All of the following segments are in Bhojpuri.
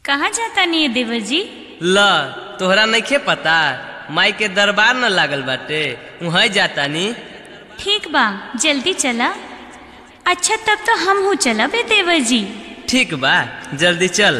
कहाँ जाता नहीं देवर जी ल तोहरा नइखे पता माई के दरबार न लागल बाटे वहीं जाता नी ठीक बा जल्दी चला अच्छा तब तो हम हूँ चला बे देवर जी ठीक बा जल्दी चल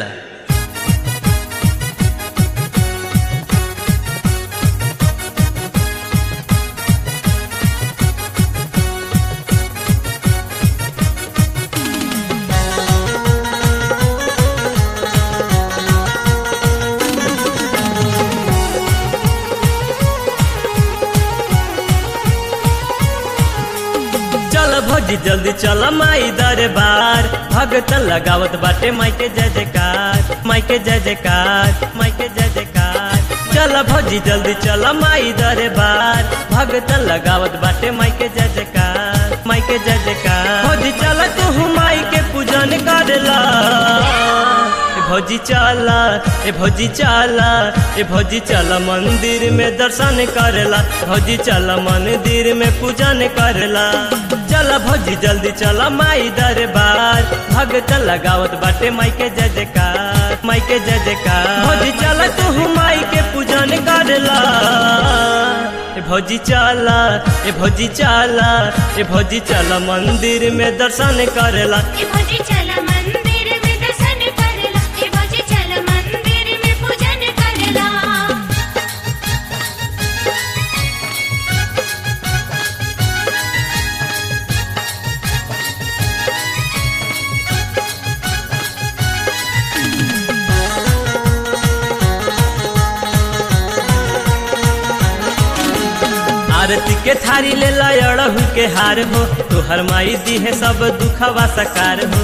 चल भौजी जल्दी चल माई दरबार भगत लगावत बाटे माई के जय जयकार माई के जय जयकार माई के जय जयकार चल भौजी जल्दी चल माई दरबार भगत लगावत बाटे माई के जय जयकार माई के जय जयकार भौजी चल तू माई के पूजन करला ए भौजी चला ए भौजी चला ए भौजी चल मंदिर में दर्शन करला भौजी चल मंदिर में पूजन करला चल भौजी जल्दी चल माई दरबार भगत लगावत बाटे माई के जय जयकार माई के जय जयकार भौजी चल तू माई के पूजन करला ए भौजी चला ए भौजी चला ए भौजी चल मंदिर में दर्शन करला ए भौजी चल मंदिर में दर्शन करला ए भौजी चल मंदिर में पूजन करला आरती के थारी ले लड़हु के हार हो तोहर माई दी है सब दुखवा सकार हो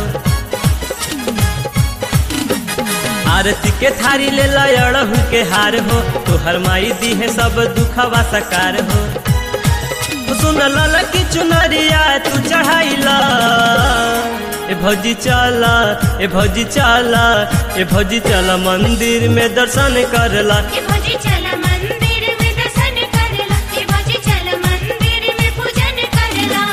आरती के थारी ले लड़हु के हार हो तोहर माई दी है सब दुखवा सकार हो सुन लल की चुनरिया तू चढ़ाइला ए भौजी चला ए भौजी चला ए भौजी चला मंदिर में दर्शन करला ए भौजी चल मंदिर में दर्शन करला ए भौजी चल मंदिर में पूजन करला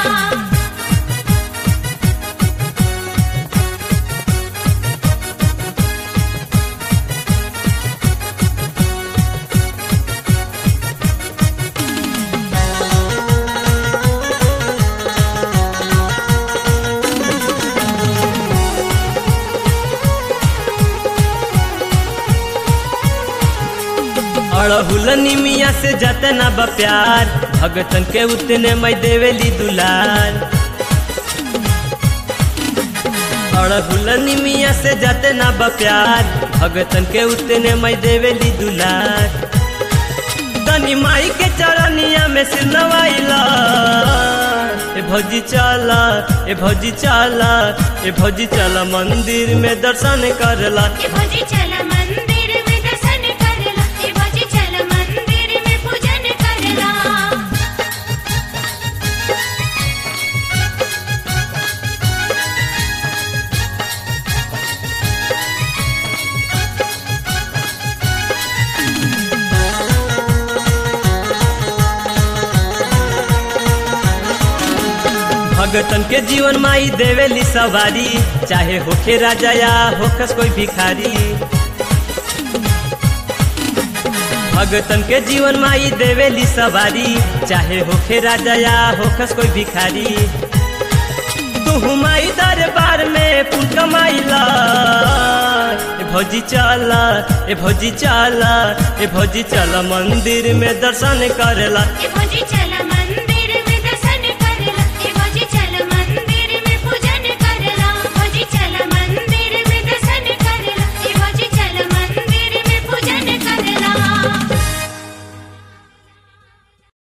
अड़हुल निमिया से जतना बा प्यार भगतन के उतने मैं देवेली दुलार अड़हुल निमिया से जतना बा प्यार भगतन के उतने मैं देवेली दुलार तनी माई के चरनिया में सिर नवाइला ए भौजी चला ए भौजी चला ए भौजी चला मंदिर में दर्शन करला ए भौजी चल मंदिर में दर्शन करला ए भौजी चल मंदिर में पूजन करला भगतन के जीवन माई देवेली सवारी चाहे होखे राजा या होखस कोई भिखारी भगतन के जीवन माई देवेली सवारी चाहे होखे राजा या होखस कोई भिखारी तू माई दरबार में फूल कमाइला ए भौजी चला ए भौजी चला ए भौजी चला मंदिर में दर्शन करला ए भौजी चल